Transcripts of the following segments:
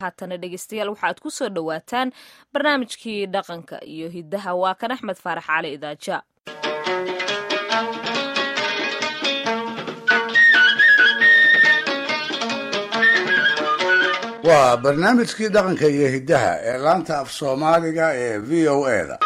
haatana dhegeystayaal waxaad ku soo dhowaataan barnaamijkii dhaqanka iyo hiddaha waa kan axmed faarax cali idaaja waa barnaamijkii dhaqanka iyo hiddaha ee laanta af soomaaliga ee v o e da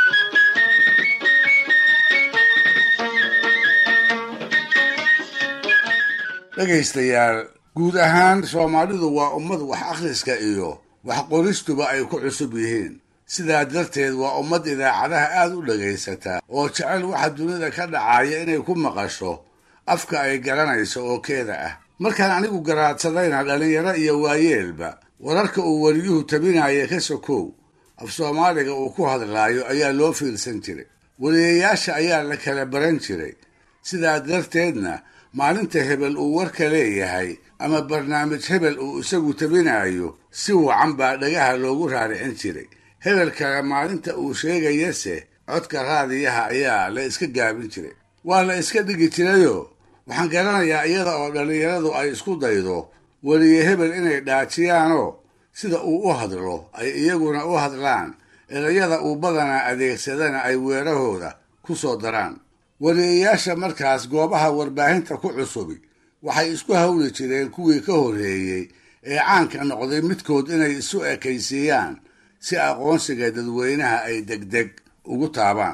dhegaystayaal guud ahaan soomaalidu waa ummad wax akhriska iyo wax qoristuba ay ku cusub yihiin sidaa darteed waa ummad idaacadaha aad u dhagaysata oo jecel waxa dunida ka dhacaya inay ku maqasho afka ay garanayso oo keeda ah markaan anigu garaadsadayna dhallinyaro iyo waayeelba wararka uu weliyuhu tabinaya ka sokow af soomaaliga uu ku hadlaayo ayaa loo fiirsan jiray weliyayaasha ayaa la kala baran jiray sidaa darteedna maalinta hebel uu warka leeyahay ama barnaamij hebel uu isagu tabinayo si wacan baa dhagaha loogu raaricin jiray hebel kale maalinta uu sheegayase codka raadiyaha ayaa la iska gaabin jiray waa la iska dhigi jirayoo waxaan garanayaa iyada oo dhallinyaradu ay isku daydo weliye hebel inay dhaajiyaanoo sida uu u hadlo ay iyaguna u hadlaan erayada uu badanaa adeegsadana ay weerahooda ku soo daraan weliyayaasha markaas goobaha warbaahinta ku cusubi waxay isku hawli jireen kuwii ka horreeyey ee caanka noqday midkood inay isu ekaysiiyaan si aqoonsiga dadweynaha ay degdeg ugu taabaan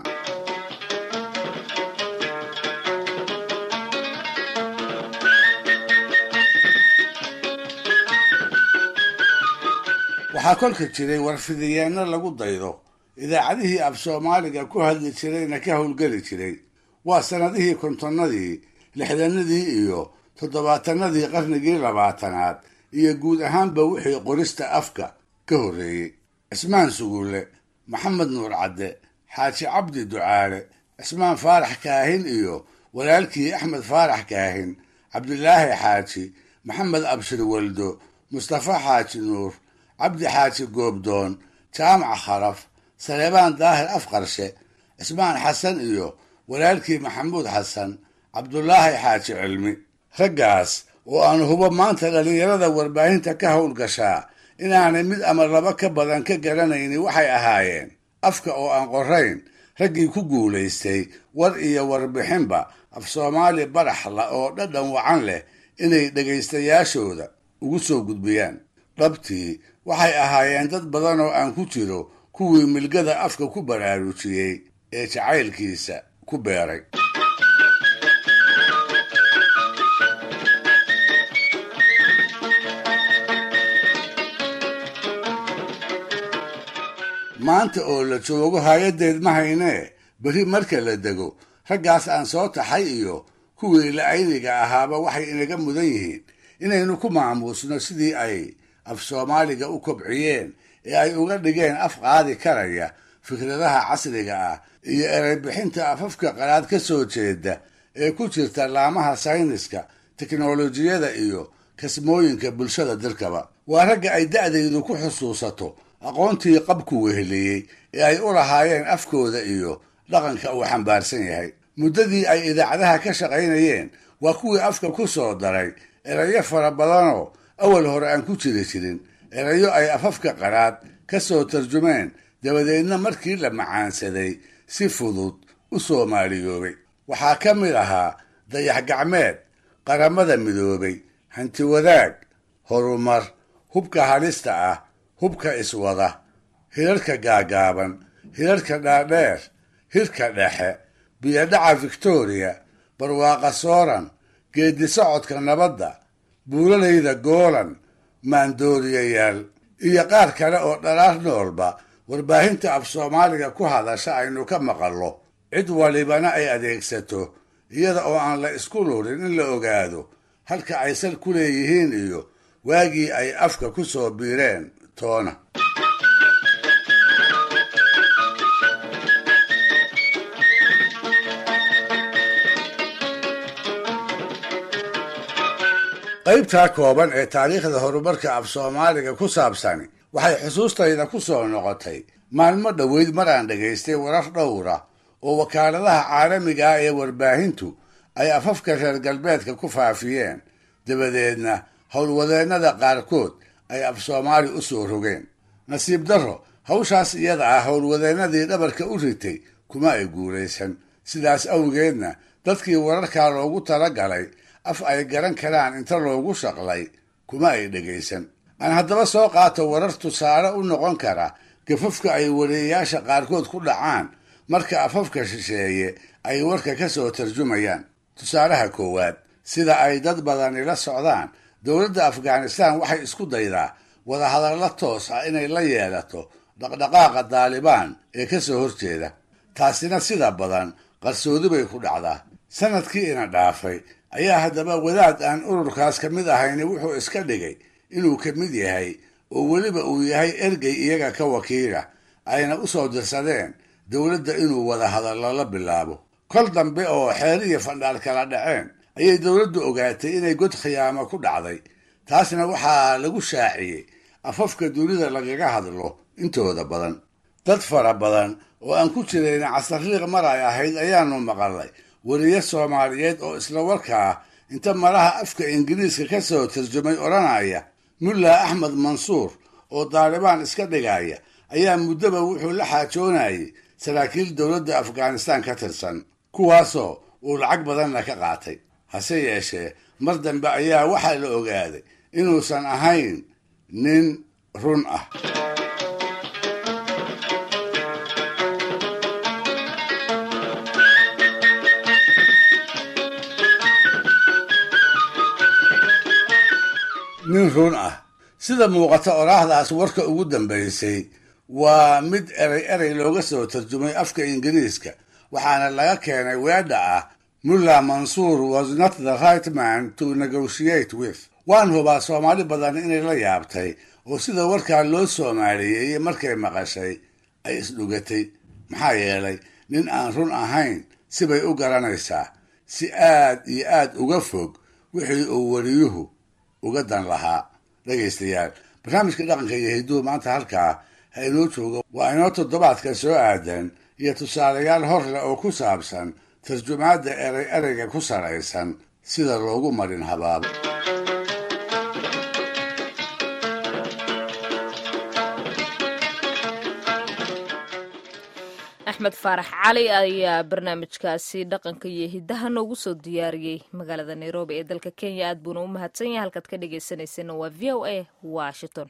waxaa kolka jiray warfidiyeenno lagu daydo idaacadihii af soomaaliga ku hadli jirayna ka howlgeli jiray waa sannadihii kontonnadii lixdanadii iyo toddobaatanadii qarnigii labaatanaad iyo guud ahaanba wixii qorista afka ka horreeyey cismaan sugulle maxamed nuur cadde xaaji cabdi ducaale cismaan faarax kaahin iyo walaalkii axmed faarax kaahin cabdilaahi xaaji maxamed abshir waldo mustafa xaaji nuur cabdi xaaji goobdoon jaamac kharaf saleebaan daahir afqarshe cismaan xasan iyo walaalkii maxamuud xasan cabdulaahi xaaji cilmi raggaas oo aan hubo maanta dhallinyarada warbaahinta ka howlgashaa inaanay mid ama laba ka badan ka garanaynin waxay ahaayeen afka oo aan qorayn raggii ku guulaystay war iyo warbixinba af soomaali baraxla oo dhadhan wacan leh inay dhegaystayaashooda ugu soo gudbiyaan dhabtii waxay ahaayeen dad badan oo aan ku jiro kuwii milgada afka ku baraarujiyey ee jacaylkiisa ku beeray maanta oo la joogo hay-addeed ma haynee beri marka la dego raggaas aan soo taxay iyo kuwii la-ayniga ahaaba waxay inaga mudan yihiin inaynu ku maamuusno sidii ay af soomaaliga u kobciyeen ee ay uga dhigeen af qaadi karaya fikradaha casriga ah iyo ereybixinta afafka qalaad ka soo jeeda ee ku jirta laamaha sayniska teknolojiyada iyo kasmooyinka bulshada dalkaba waa ragga ay da'daydu ku xusuusato aqoontii qabku weheliyey ee ay u lahaayeen afkooda iyo dhaqanka uu xambaarsan yahay muddadii ay idaacadaha ka shaqaynayeen waa kuwii afka ku soo daray erayo fara badanoo awal hore aan ku jiri jirin erayo ay afafka qaraad ka soo tarjumeen dabadeedna markii la macaansaday si fudud u soomaaliyoobay waxaa ka mid ahaa dayax gacmeed qaramada midoobay hanti wadaag horumar hubka halista ah hubka iswada hirarka gaagaaban hirarka dhaadheer hirka dhexe biyodhaca victoriya barwaaqa sooran geedi socodka nabadda buulalayda goolan maandooriyayaal iyo qaar kale oo dhalaar noolba warbaahinta af soomaaliga ku hadasha aynu ka maqallo cid walibana ay adeegsato iyada oo aan la isku lurin in la ogaado halka ay sal ku leeyihiin iyo waagii ay afka ku soo biireen toona qaybtaa kooban ee taariikhda horumarka af soomaaliga ku saabsani waxay xusuustayda ku soo noqotay maalmo dhoweyd mar aan dhagaystay warar dhowra oo wakaaladaha caalamiga ah ee warbaahintu ay afafka reer galbeedka ku faafiyeen dabadeedna howlwadeennada qaarkood ay af soomaali u soo rogeen nasiib darro hawshaas iyada ah howlwadeennadii dhabarka u ritay kuma ay guulaysan sidaas awgeedna dadkii wararkaa loogu tala galay af ay garan karaan inta loogu shaqlay kuma ay dhegaysan aan haddaba soo qaato warar tusaale u noqon kara gafafka ay wareeyayaasha qaarkood ku dhacaan marka afafka shisheeye ay warka ka soo tarjumayaan tusaalaha koowaad sida ay dad badani la socdaan dowladda afghanistan waxay isku daydaa wadahadallo toos ah inay la yeelato dhaqdhaqaaqa daalibaan ee ka soo horjeeda taasina sida badan qarsoodi bay ku dhacdaa sanadkii ina dhaafay ayaa haddaba wadaad aan ururkaas ka mid ahayni wuxuu iska dhigay inuu ka mid yahay oo weliba uu yahay ergey iyaga ka wakiila ayna u soo dirsadeen dowladda inuu wada hadallo la bilaabo kol dambe oo xeer iyo fandhaal kala dhaceen ayay dowladdu ogaatay inay god khiyaamo ku dhacday taasna waxaa lagu shaaciyey afafka dunida lagaga hadlo intooda badan dad fara badan oo aan ku jirayna casarliiq mar ay ahayd ayaanu maqalnay weriye soomaaliyeed oo isla warkaa inta malaha afka ingiriiska ka soo tarjumay odhanaya mulla axmed mansuur oo daalibaan iska dhigaya ayaa muddoba wuxuu la xaajoonayay saraakiil dowladda afghanistan ka tirsan kuwaasoo uu lacag badanna ka qaatay hase yeeshee mar dambe ayaa waxaa la ogaaday inuusan ahayn nin run ah nin run ah sida muuqata oraahdaas warka ugu dambaysay waa mid erey erey looga soo tarjumay afka ingiriiska waxaana laga keenay weedha ah mulla mansuur was not the right man to negotiate with waan hubaa soomaali badan inay la yaabtay oo sida warkaa loo soomaaliyeeyey markay maqashay ay isdhugatay maxaa yeelay nin aan run ahayn sibay u garanaysaa si aad iyo aad uga fog wixii uu wariyuhu uga dan lahaa dhegaystayaal barnaamijka dhaqanka iyo hidduhu maanta halkaa ha inoo jooga waa inoo toddobaadka soo aadan iyo tusaalayaal hor leh oo ku saabsan tarjumaadda erey ereyga ku saraysan sida loogu marin habaabo axmed faarax cali ayaa barnaamijkaasi dhaqanka iyo hiddaha noogu soo diyaariyey magaalada nairobi ee dalka kenya aad buuna u mahadsan yahay halkaad ka dhegaysanayseena waa v o a washington